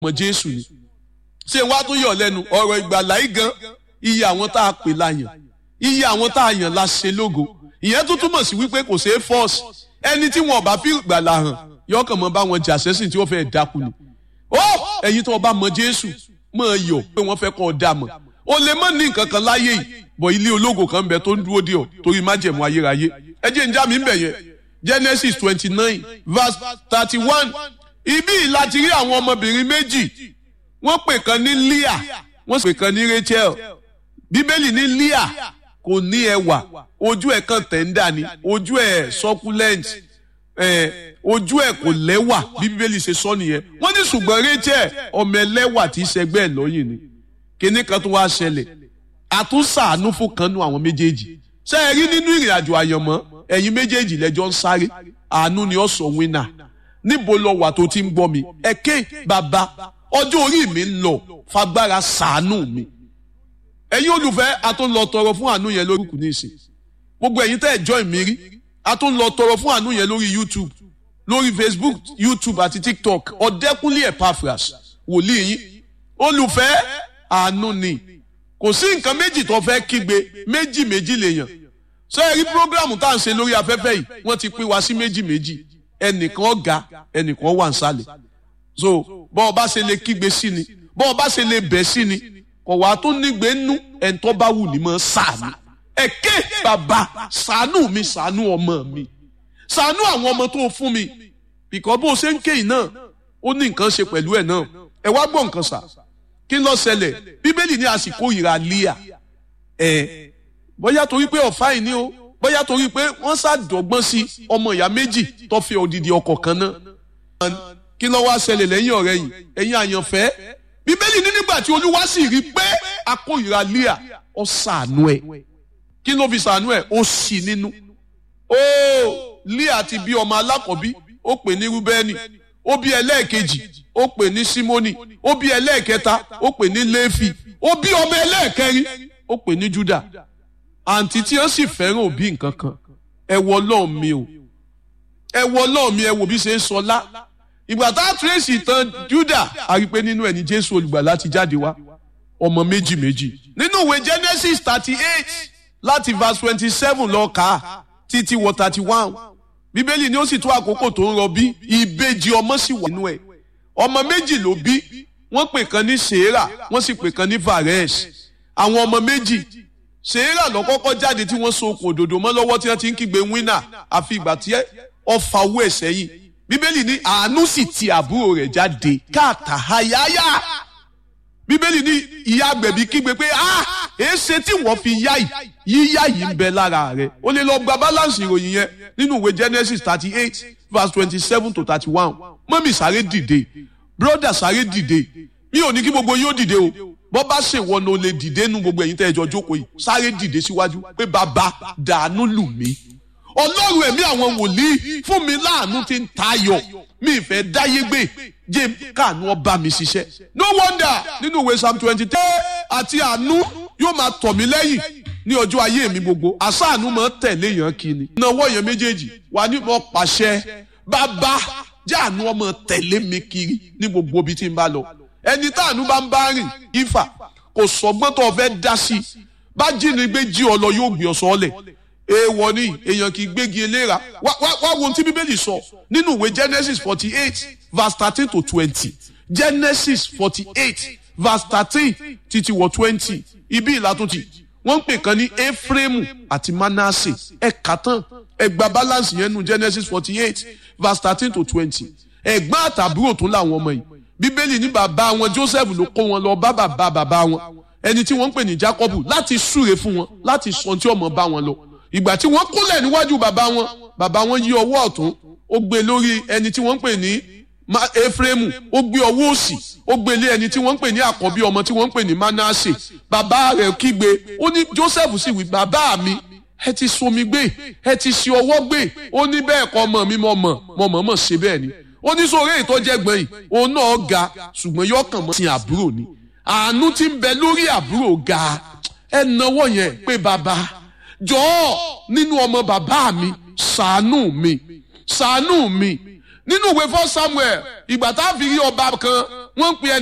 ọmọ jésù ni ṣé wàá tún yọ̀ lẹ́nu ọ̀rọ̀ ìgbàlá yìí gan iye àwọn tá a pè láyàn iye àwọn tá a yàn la ṣe lógo ìyẹn tó túmọ̀ sí wípé kò ṣeé fọ́ọ̀sì ẹni tí wọn ò bá fi ìgbàlá hàn yọkàn mọ́ bá wọn jà sẹ́sìn tí wọ́n fẹ́ dákú ni ó ẹ̀yin tó o bá mọ jésù mọ̀ yọ̀ pé wọ́n fẹ́ kọ́ ọ dà mọ̀ o lè mọ̀ ní nǹkan kan láyé yìí bọ̀ ilé ológo kan bẹ tó ń dúró dé ọ torí májẹ̀mú ayérayé ẹ jẹ́ ń já mi ń bẹ̀ yẹn genesis twenty nine verse thirty one ibi láti rí àwọn ọmọbìnrin méjì wọ́n pè kan ní leah wọ́n pè kan ní rachel bíbélì ní leah kò ní ẹwà ojú ẹ̀ kan tẹ̀ńdà ni ojú ẹ̀ succulent ẹ̀ ojú ẹ̀ kò lẹ́wà bí bíbélì ṣe sọ nìyẹn wọ́n ní ṣùgbọ́n rachel ọmọ ẹlẹ́wà tí í ṣẹgbẹ́ ẹ̀ lọ́yìn ni kíní kan tó wá ṣẹlẹ̀ àtúnṣàánú fún kanú àwọn méjèèjì ṣé ẹ rí nínú ìrìn àjò àyànmọ́ ẹ̀yin méjèèjì lẹ́jọ́ ń sáré àánú ni ó sọ wínà níbo lọ wà tó ti ń gbọ́ mi ẹ̀kẹ́ bàbá ọjọ́ orí mi ń lọ fagbára ṣàánú mi ẹ̀yin olùfẹ́ a tó ń lọ tọrọ fún àánú yẹn lórí kù ní ìsìn gbogbo ẹ̀yin tẹ́ ẹ̀ join mi rí a tó ń lọ tọrọ fún àánú yẹn lórí youtube lórí facebook youtube àti tiktok ọ̀dẹ́kúnlé epaphras wòlíì yín olùfẹ́ àánú ni kò sí nǹkan méjì tó fẹ́ kígbe méjì méjì lèèyàn ṣé ẹ rí programu tá à ń ṣe lórí afẹ́fẹ́ yìí wọ́n ti pín wa sí méjì méjì ẹnìkan ọ̀gá ẹnìkan wà ń sálẹ̀ so bọ́ ọ bá ṣe lè kígbe sí ni bọ́ ọ bá ṣe lè bẹ̀ sí ni kò wá tó nígbè nú ẹ̀ńtọ́ bá wù ní mọ́ sàánú ẹ̀kẹ́ bàbá sàánú mi sàánú ọmọ mi sàánú àwọn ọmọ tó fún mi bìkọ́ bó o ṣe ń ké yìí náà ó ní nǹkan ṣe pẹ̀lú ẹ̀ náà ẹ wá gbọ́ nǹkan sà kí ló ṣẹlẹ̀ bíbélì ní àsìkò ìrà líà ẹ̀ bóyá torí pé ọ̀fà yìí ni o bóyá torí pé wọ́n ṣàdọ̀gbọ́n sí ọmọ ìyá méjì tó fẹ́ odidi ọkọ̀ kan náà kí ló wá ṣẹlẹ̀ lẹ́yìn ọ̀rẹ́ yìí ẹ̀yin àyànfẹ́ bíbélì ní nígbà tí olúwa sì rí pé akóyìnra líà ó ṣàánú ẹ̀ kí ló fi ṣàánú ẹ̀ ó sì nínú ó líà ti bí ọmọ alákọ̀bí ó pè ní rúbẹ́nì ó bí ẹlẹ́ẹ̀kejì ó pè ní símónì ó bí ẹlẹ́ẹ̀kẹta ó pè ní léfì ó bí ọmọ ẹlẹ́ẹ̀kẹrin ó pè ní júdà àǹtí tí ó sì fẹ́ràn òbí nǹkan kan ẹ wọ ọlọ́run mi o ẹ wọ ọlọ́run mi ẹ wò bí ṣe ń sọlá ìgbà tá a tírèsì tán júdà a rí i pé nínú ẹni jésù olùgbàlà ti jáde wá ọmọ méjì méjì nínú ìwé genesis thirty eight láti verse twenty seven lọ kà á títí wọ thirty one bíbélì ni ó sì tó àkókò tó ń rọbí ìbejì ọmọ sì wà nínú ẹ ọmọ méjì ló bí wọ́n pè kan ní sèérà wọ́n sì pè kan ní vares àwọn ọmọ méjì sèérà lọ kọ́kọ́ jáde tí wọ́n so okùn òdòdó mọ́ lọ́wọ́ tí wọ́n ti ń kígbe wínà àfi ìgbà tí ọfà owó ẹ̀ sẹ́yìn bíbélì ní àánú sì ti àbúrò rẹ̀ jáde káàtà hayáyá bíbélì ní ìyá agbẹ̀bí kígbe pé ah èéṣe tí wọ́n fi yá yìí yíyá yìí ń bẹ lára rẹ̀ ó lè lọ gba balance ìròyìn yẹn nínú ìwé genesis thirty eight verse twenty seven to thirty one mọ́mì sáré dìde brother sáré dìde mi ò ní kí gbogbo yóò dìde o bọ́ bá ṣèwọ ni o lè dìde nu gbogbo ẹ̀yin tẹ́ ẹ jọ jókòó yìí sáré dìde síwájú pé bàbá dàánú lù mí ọlọ́run ẹ̀mí àwọn wòlíì fún mi láàánú tí ń tayọ̀ mi ìfẹ́ dáyé gbé jẹ́ káànú ọba mi ṣiṣẹ́ no wonder nínú ìwé psalm twenty three àti àánú yóò máa tọ̀ mí lẹ́yìn ní ọjọ́ ayé mi gbogbo àṣàánú máa tẹ̀lé yàn kíni náwó yẹn méjèèjì wà ní mo pàṣẹ bàbá jáàánú ọmọ tẹ̀lé mi kiri ní gbogbo ibi tí n bá lọ ẹni táànú bá ń bá rìn ifá kò sọgbọ́n tó fẹ́ dá sí i bá jínigbé jí ọ lọ yóò gbé ọ sọ́ọ́lẹ̀ èèwọ̀ ni èèyàn kì í gbégi eléra wá wá wá wo ohun tí bíbélì sọ nínú ìwé genesis forty eight verse thirteen to twenty genesis forty eight verse thirteen títí wọ twenty ibi ìlàtúntì wọ́n ń pè kan ní ephraim àti manasseh ẹ kà tán ẹ gba balance yẹn nu genesis forty eight verse thirteen to twenty ẹ̀gbọ́n àtàbúrò tó láwọn ọmọ yìí bíbélì ní bàbá wọn joseph ló kó wọn lọ bá bàbá bàbá wọn ẹni tí wọ́n ń pè ní jacob láti súre fún wọn láti sọ tí ọmọ bá wọn lọ ìgbà tí wọ́n kúnlẹ̀ níwájú bàbá wọn bàbá wọn yí ọwọ́ ọ̀tún ó gbé lórí ẹni tí wọ́n ń pè ní efraimu ó gbé ọwọ́ òsì ó gbé lé ẹni tí wọ́n ń pè ní àkọ́bí ọmọ tí wọ́n ń pè ní manasse bàbá rẹ̀ kígbe ó ní joseph sì wí bàbá mi ẹ ti somi gbé ẹ ti ṣe ọwọ́ gbé ó ní bẹ́ẹ̀ kọ́ ọmọ mi mọ̀ mọ̀ mọ̀ mọ̀ mọ̀ ṣe bẹ́ẹ̀ ni ó ní sóore ètò jẹ́gbọ́n yìí òun náà ga ṣùgbọ́n yóò kàn mọ́ sí àbúrò ni àánú tí ń bẹ lórí àbúrò ga ẹ náwó yẹn pé bàbá jọ̀ọ́ nínú ọmọ bàbá mi ṣàánú mi ṣàánú mi nínú ìwé fọ́ samuel ìgbà tá a fi rí ọba kan wọ́n ń pe ẹni.